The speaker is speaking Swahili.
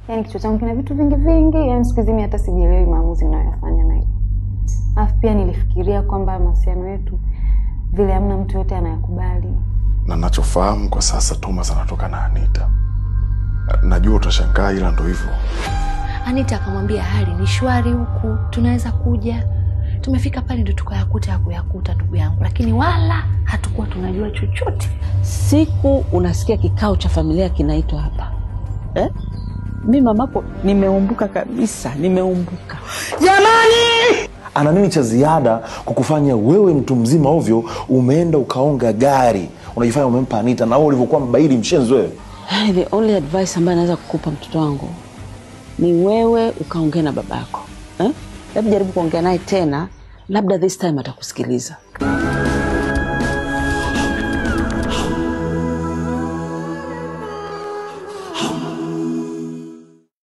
Yaani kichwa changu kina vitu vingi vingi, yaani siku hizi mimi hata sijielewi maamuzi ninayoyafanya naye. Alafu pia nilifikiria kwamba mahusiano yetu vile hamna mtu yote anayakubali. na nachofahamu kwa sasa Thomas anatoka na Anita. Najua utashangaa, ila ndo hivyo. Anita akamwambia hali ni shwari huku, tunaweza kuja. Tumefika pale ndo tukayakuta ya kuyakuta, ndugu yangu, lakini wala hatukuwa tunajua chochote. Siku unasikia kikao cha familia kinaitwa hapa eh? Mi mamako nimeumbuka kabisa, nimeumbuka. ana nini cha ziada kukufanya wewe mtu mzima ovyo umeenda ukaonga gari unajifanya umempa Anita na wewe ulivyokuwa mbaili mshenzi wewe Hey, the only advice ambayo naweza kukupa mtoto wangu ni wewe ukaongea na babako eh? Labda jaribu kuongea naye tena, labda this time atakusikiliza.